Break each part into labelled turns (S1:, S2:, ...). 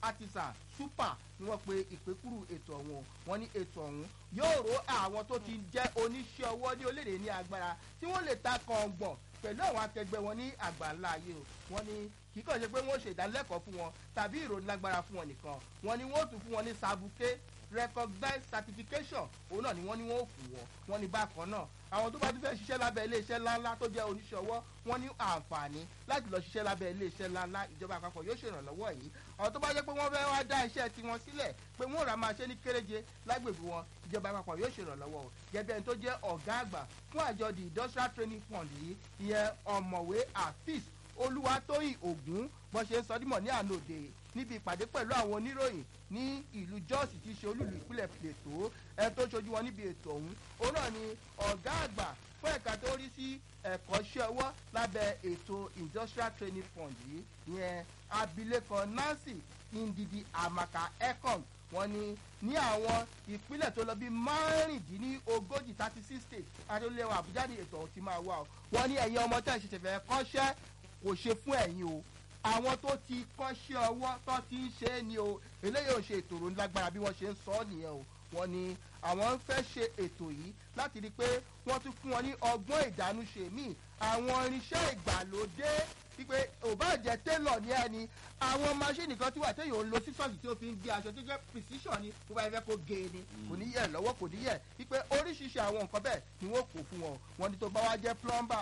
S1: artisan super ni wọ́n pe ìpékúrú ètò ọ̀hún wọ́n ní ètò ọ̀hún yóò ró àwọn tó ti jẹ́ oníṣẹ́ ọwọ́ ní orílẹ̀-èdè ní agbára tí wọ́n lè ta kàngbọ̀n pẹ̀lú àwọn akẹgbẹ́ wọn ní àgbáńlá ayé o wọ́n ní kì í kàn ṣe pé wọ́n ṣe ìdánilẹ́kọ̀ọ́ fún wọn tàbí ìròyìn lágbára fún wọn nìkan wọ́n ní wọ́n tún fún wọn ní sabuké recognized certification òun náà ni wọ́n ní wọ́n ò fún wọn wọ́n ní bákan náà àwọn tó bá tún fẹ́ ṣiṣẹ́ lábẹ́ iléeṣẹ́ ńláńlá tó jẹ́ oníṣẹ́ ọwọ́ wọ́n ní àǹfààní láti lọ ṣiṣẹ́ lábẹ́ iléeṣẹ́ ńláńlá ìjọba àpapọ̀ yóò ṣèrànlọ́wọ́ yìí àwọn tó bá jẹ́ pé wọ́n fẹ́ wá dá iṣẹ́ tiwọn sílẹ̀ pé wọ́n rà máa ṣe ní kéréje lágbègbè wọn ìjọba àpapọ̀ yóò ṣèrànlọ́wọ́ o gẹ́gẹ́ ẹni tó jẹ́ ọ̀gá àgbà fún àjọ the industrial training fund yìí ìyẹn ọ̀mọ̀wé afis olúwatóyìn ògún bọ́n ṣe ń sọ dímọ̀ ní àná òde níbi ìpàdé pẹ̀lú àwọn oníròyìn ní ìlú jọ́ọ̀sì tí í ṣe olúlu ìpínlẹ̀ plateau ẹni tó ṣojú wọn níbi ètò ọ̀hún òun náà ni ọ̀gá àgbà fún ẹ̀ka tó rí sí ẹ̀kọ́ṣẹ́ ọwọ́ lábẹ́ ètò industrial training fund yìí ìyẹn abilékọ nancy ndidi amaka econ wọn ni ní àwọn ìpínlẹ̀ tó lọ bí márùndínlógójì thirty six states adúléwọ̀ àbújá ní ètò ọ̀hún ti máa wà ó wọn ní ẹ̀yin ọmọ tẹ̀ ṣẹ̀ṣẹ̀ fẹ́ kọ́ṣẹ́ kò ṣe fún ẹ̀yin o àwọn tó ti kọ́ṣẹ́ ọwọ́ tó ti ń ṣe é ni o eléyìí ò ṣe ètò ìròyìn lágbára bí wọ́n ṣe ń sọ ọ́ nìyẹn o wọ́n ní àwọn ń fẹ́ ṣe ètò yìí láti rí i pé wọ́n tún fún wọn ní ọgbọ́n ìdánúṣe míì àwọn irinṣẹ́ ìgbàlódé wípé ò bá jẹ́ télọ̀ ní ẹni àwọn máṣíìnì kan tí wà téèyàn ń lo sísọ́ọ̀sì tí ó fi ń gé aṣọ tó jẹ́ precision ni bó bá yẹ fẹ́ kó gé e ni kò ní yẹ lọ́wọ́ kò ní yẹ wípé oríṣiríṣi àwọn nǹkan bẹ́ẹ̀ ni wọ́n kó fún wọn wọn ni tó bá wá jẹ́ plumber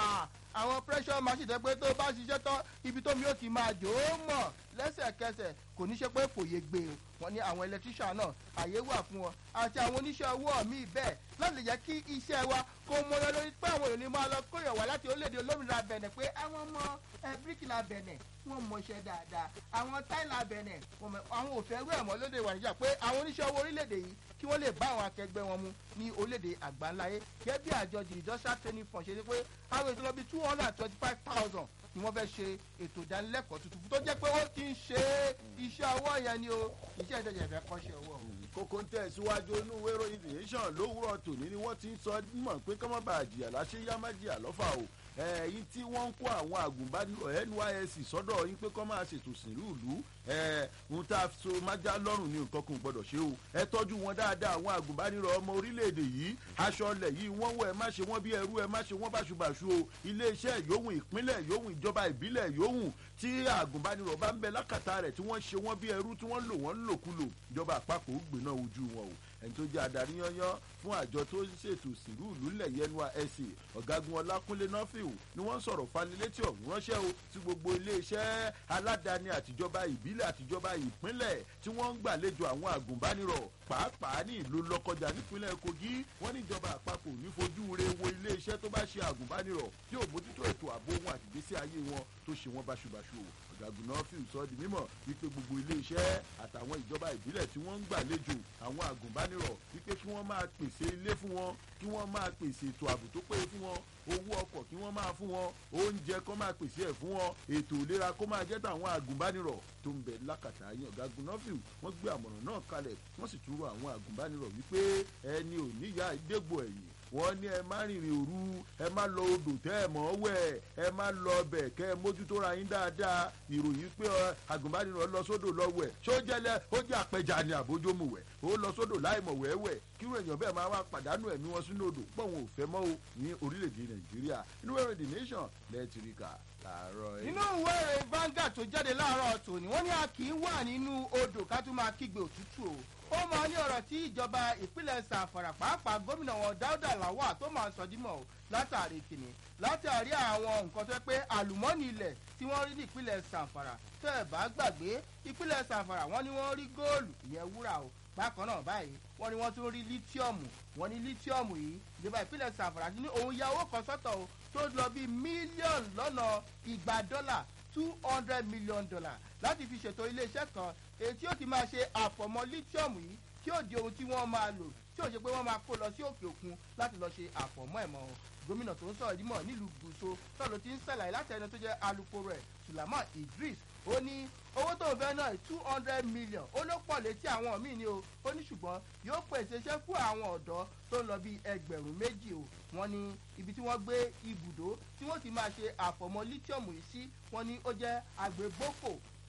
S1: àwọn pressure machine tẹ́ pé tó bá ṣiṣẹ́ tán ibi tómi ó ti máa jò ó mọ̀ lẹ́sẹ̀kẹsẹ̀ kò ní ṣe pé fòye gbé o wọn ní àwọn electrician náà àyè wà fún wọn àti àwọn oníṣẹ́ owó míì bẹ́ẹ̀ láti lè jẹ́ kí iṣẹ́ wa kó mọ́yọ́ lórí pé àwọn èèyàn ní máa lọ kóyọ̀ wá láti orílẹ̀-èdè olómìnira bẹ̀nẹ̀ pé àwọn ọmọ bíríkìlà bẹ̀nẹ̀ wọ́n mọṣẹ́ dáadáa àwọn táìlà bẹ̀nẹ̀ àwọn òfin ẹrú ẹ̀mọ́ lóde ìwà níjà pé àwọn oníṣẹ́ owó orílẹ̀-èdè yìí kí wọ́n lè bá àwọn akẹgbẹ́ wọn mu ní orílẹ̀-èdè àgbáńláyé gẹ́gẹ́ bí àjọ the industrial training fund ṣe ṣe pé àwọn ètò lọ bí two hundred and twenty five thousand ni wọ́n fẹ́ ṣe ètò ìdánilẹ́kọ̀ọ́ tuntun tó jẹ́ pé ó ti ń ṣe iṣẹ́ ọwọ́ yẹn ni o iṣẹ́ ìjọba ìfẹ́ kọ́ṣẹ́ ọwọ́ o.
S2: kókó ń tẹ̀síwájú inú wérò ìdìyẹ́sàn lówùrọ̀ tòní ni wọ́n ti ń sọ mọ̀ pé kọ́mọ́ bá jìyà láṣẹ yá má jìyà lọ́fà o ẹ̀yin tí wọ́n ń kó àwọn àgùnbánirọ̀ nysc sọ́dọ̀ yín pé kọ́ máa ṣètò sìnrú ìlú ohun tá a so májá lọ́rùn ní nǹkan kan gbọ́dọ̀ ṣe o ẹ tọ́jú wọn dáadáa àwọn àgùnbánirọ̀ ọmọ orílẹ̀-èdè yìí aṣọ ọlẹ̀ yìí wọ́n wọ ẹ má ṣe wọ́n bí ẹrú ẹ má ṣe wọ́n báṣubàṣu o iléeṣẹ́ yòówù ìpínlẹ̀ yòówù ìjọba ìbílẹ̀ yòówù tí àgùnbánirọ̀ bá ń bẹ lákàtà rẹ̀ tí wọ́n ṣe wọ́n bí ẹrú tí wọ́n lò wọ́n lòkulò ìjọba àpapọ̀ ó gbéná ojú wọn o ẹni tó jẹ́ adarí yányán fún àjọ tó ń ṣètò ìsìnrú ìlú ńlẹ̀ yẹnu ẹ̀sìn ọ̀gágun ọlákúnlé nọ́fìl ni wọ́n sọ̀rọ̀ fanilétí ọ̀hún ránṣẹ́ o sí gbogbo iléeṣẹ́ aládàáni àtijọba ìbílẹ̀ àtijọba ìpínlẹ̀ tí wọ́n ń gbàlejò àwọn àgùnbánirọ̀ pàápàá ní ìlú lọ́kọjà nípínlẹ̀ kogi wọ́n ní ìjọba àpapọ̀ ní fojú re wo iléeṣẹ́ tó bá ṣe àgùnbánirọ̀ tí ò mójútó ètò ààbò wọn àtìgbésí ayé wọn tó ṣe wọn báṣubàṣu o ọ̀gágun nọ́fìl sọ di mímọ̀ wípé gbogbo iléeṣẹ́ àtàwọn ìjọba ìbílẹ̀ tí wọ́n ń gbàlejò àwọn àgùnbánirọ̀ wípé kí wọ́n máa pèsè ilé fún wọn kí wọ́n máa pèsè ètò ààbò tó péye fún wọn owó ọkọ̀ kí wọ́n máa fún wọn oúnjẹ kó máa pèsè ẹ̀ fún wọn ètò ìlera kó máa jẹ́ tàwọn àgùnbánirọ̀ tó ń bẹ lákàtà yín ọ̀gágun nọ́fìl wọ́n gbé àmọ̀ràn náà kalẹ̀ wọ́n sì tún rọ àwọn àgùnbánirọ̀ wípé ẹni ò níyà ìdégbò ẹ̀yìn wọ́n ní ẹ má rìnrìn òru ẹ má lọ odò tẹ́ ẹ mọ́ wẹ̀ ẹ má lọ ọbẹ̀ kẹ́ ẹ mójútó ra yín dáadáa ìròyìn pé àgùnbánirọ̀ lọ sódò lọ wẹ̀ ṣó jẹ́lẹ̀ ó jẹ́ àpẹja ni àbójómù wẹ̀ ó lọ sódò láìmọ̀ wẹ́wẹ́ kírú èèyàn bẹ́ẹ̀ máa wá pàdánù ẹ̀mí wọn sínú odò pọ̀ wọn ò fẹ́ mọ́ o ní orílẹ̀-èdè nàìjíríà inú ẹ̀rọ the nation lẹ́ẹ̀tìríkà làárọ̀ ẹ̀.
S1: nínú ìwé ìròyìn Vanguard tó jáde láàárọ̀ tòní wọ́n ní a kì í wà nínú odò ká tún máa kígbe òtútù o ó máa ní ọ̀rọ̀ tí ìjọba ìpínlẹ̀ sàfàrà pàápàá gómìnà wọn dáúdà làwà tó máa sọ dímọ̀ o látàrí kìnnì látàrí àwọn nǹkan tó yẹ pé àlùmọ́ọ́nì ilẹ̀ tí wọ́n rí ní ìpínlẹ̀ sàfàrà tẹ́ ẹ̀ bá gbàgbé ìpínlẹ̀ sàfàrà wọ́n ní wọ́n rí góòlù ìyẹn wúrà o bákan náà báyìí wọ́n ní wọ́n tún rí lítíọ̀mù wọ́n ní lítíọ̀mù yìí ìjọba ìpínlẹ̀ sàfàrà ti ní òun ya owó kan sọ́tọ̀ o tó lọ bí mílíọ̀nù lọ́nà igba dọ́là two hundred million dollar láti fi ṣètò iléeṣẹ́ kan èyí tí ó ti máa ṣe àfọ̀mọ́ lítíọ̀mù yìí tí ó di ohun tí wọ́n máa lò tí ó ṣe pé wọ́n máa kó lọ sí òkè òkun láti lọ ṣe àfọ̀mọ́ ẹ̀mọ́ gómìnà tó ń sọ̀rọ̀ dímọ̀ nílùú gùsò náà ló ti ń ṣàlàyé láti ẹni tó jẹ́ alukoro ẹ̀ sùlámà idris ó ní owó tó ń fẹ́ náà two hundred million ó ló pọ̀ létí àwọn míì ni o ó ní ṣùgbọ́n yóò pèsè iṣẹ́ fún àwọn ọ̀dọ́ tó ń lọ bí ẹgbẹ̀rún méjì o wọ́n ní ibi tí wọ́n gbé ibùdó tí wọ́n ti máa ṣe àfọ̀mọ́ lítíọ̀mù yìí sí wọ́n ní ó jẹ́ àgbégbófò ní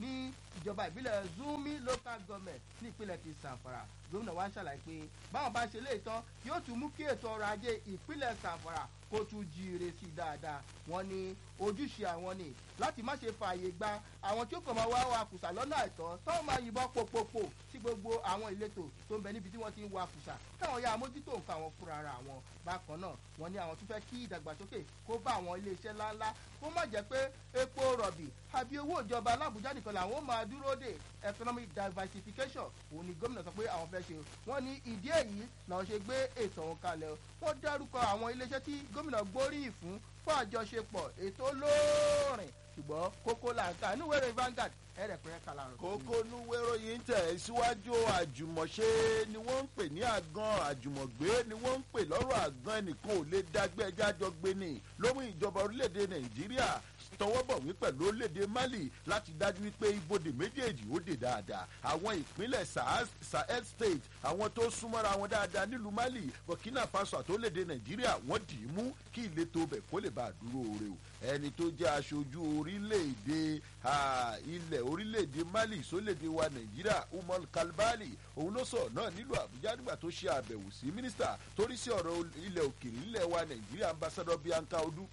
S1: ìjọba ìbílẹ̀ zumi local government ní ìpínlẹ̀ ti sanfara gómìnà wa ṣàlàyé pé báwọn bá ṣe lè tán yóò tún mú kí ètò ọrọ̀ ajé ìpínlẹ̀ sanfara kó tún jíire sí i dáadáa wọn ní ojúṣe àwọn ni láti má ṣe fààyè gba àwọn tí ó kàn máa wá wa kùsà lọ́nà àìtọ́ táwọn máa yìnbọn popopo sí gbogbo àwọn ìletò tó ń bẹ níbi tí wọ́n ti ń wa kùsà káwọn ya mójútó nǹkan àwọn fúnra ara àwọn bákan náà wọ́n ní àwọn tún fẹ́ kí ìdàgbàsókè kó bá àwọn iléeṣẹ́ ńláńlá kó má jẹ́ pé epo rọ̀bì àbí owó ìjọba alábùjá nìkan làwọn ó máa dúró dè economic diversification òun ni gómìnà sọ pé àwọn fẹ́ ṣe wọ́n ní ìdí èyí làwọn ṣe gbé ètò ọ̀hún kalẹ̀ wọ́n dárúkọ àwọn iléeṣẹ́ tí gómìnà gbóríyìn fún fún àjọṣepọ̀ ètò olóòrìn ṣùgbọ́n kókó làǹkà níwèrè Vanguard ẹ̀rẹ̀pẹ̀rẹ̀ kàlàrọ̀.
S2: kókó núwérò yìí ń tẹ̀ síwájú àjùmọ̀ṣe ni wọ́n ń pè ní àgàn àjùmọ̀gbé ni wọ́n ń pè lọ́rọ̀ àgàn ẹnìkan ò lè dágbé ẹjẹ́ àjọ gbé ni lómú ìjọba orílẹ̀-èdè nàìjíríà tọwọ́bọ̀wé pẹ̀lú orílẹ̀-èdè mali láti dájú wípé ibodè méjèèjì ó dè dáadáa àwọn ìpínlẹ̀ sahel state àwọn tó súnmọ́ra wọn dáadáa nílùú mali burkina faso àtòlédè nàìjíríà wọ́n dì í mú kí ìletò bẹ̀ kó lè bá a dúró oore o ẹni tó jẹ́ aṣojú orílẹ̀-èdè ilẹ̀ orílẹ̀-èdè mali sólédè wa nàìjíríà umar kalbali òun ló sọ̀rọ̀ náà nílùú àbújá nígbà tó ṣe àbẹ̀wò sí mínísítà torí sí ọ̀rọ̀ ilẹ̀ òkèèrè ilẹ̀ wa nàìjíríà ambassadọ bianca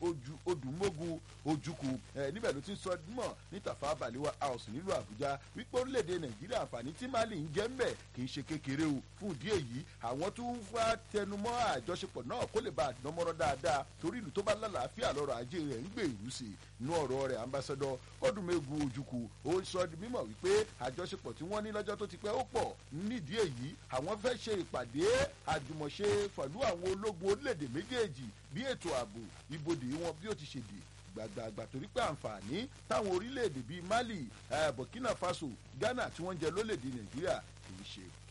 S2: odùmógun ojukwu níbẹ̀ ló ti ń sọ mọ̀ ní tafa balewa house nílùú àbújá wípé orílẹ̀-èdè nàìjíríà àǹfààní tí mali ń jẹ́ mbẹ̀ kì í ṣe kékeré o fún ìdí èyí àwọn tó ń fa tẹnumọ́ àjọṣepọ̀ náà kó lè bá àdánmọ́rọ́ dáadáa torí ìlú tó bá lálàáfíà lọ́rọ̀ ajé rẹ̀ ń gbèrú sí inú ọ̀rọ̀ rẹ̀ ambassadọ kọ́dùnmẹ́gun ojukwu ó sọ di mímọ̀ wípé àjọṣepọ̀ tí wọ́n ní lọ́jọ́ tó ti pẹ́ ó pọ̀ nídìí èyí àwọn fẹ́ ṣe ìpàdé àjùmọ̀ṣe pẹ̀lú àwọn ológun orílẹ̀-èdè méjèèjì bí ètò ààbò ibodè wọn bí ó ti ṣe dè gbàgbàgbà torí pé àǹfààní táwọn orílẹ̀-èdè bíi mali burkina faso ghana tí wọ́n ń jẹ lólèdè nàìjíríà kì í ṣe